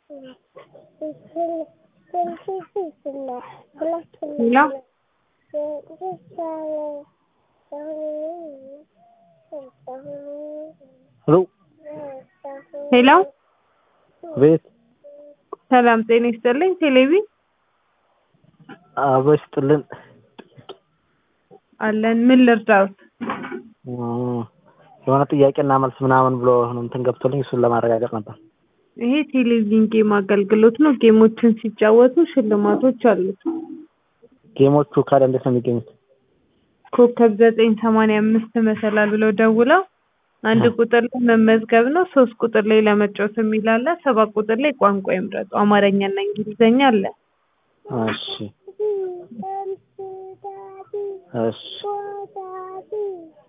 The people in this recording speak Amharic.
ሄሎ ሄሎ ሄሎ ቤት ሰላም ጤና ይስጥልኝ። ቴሌቪ አበባ ይስጥልን። አለን። ምን ልርዳዎት? የሆነ ጥያቄና መልስ ምናምን ብሎ እንትን ገብቶልኝ እሱን ለማረጋገጥ ነበር። ይሄ ቴሌቪዥን ጌም አገልግሎት ነው። ጌሞችን ሲጫወቱ ሽልማቶች አሉት። ጌሞቹ ካለ እንዴት ነው የሚገኙት? ኮከብ ዘጠኝ ሰማንያ አምስት መሰላል ብለው ደውለው አንድ ቁጥር ላይ መመዝገብ ነው። ሶስት ቁጥር ላይ ለመጫወት የሚል አለ። ሰባት ቁጥር ላይ ቋንቋ ይምረጡ። አማርኛና እንግሊዘኛ አለ። እሺ እሺ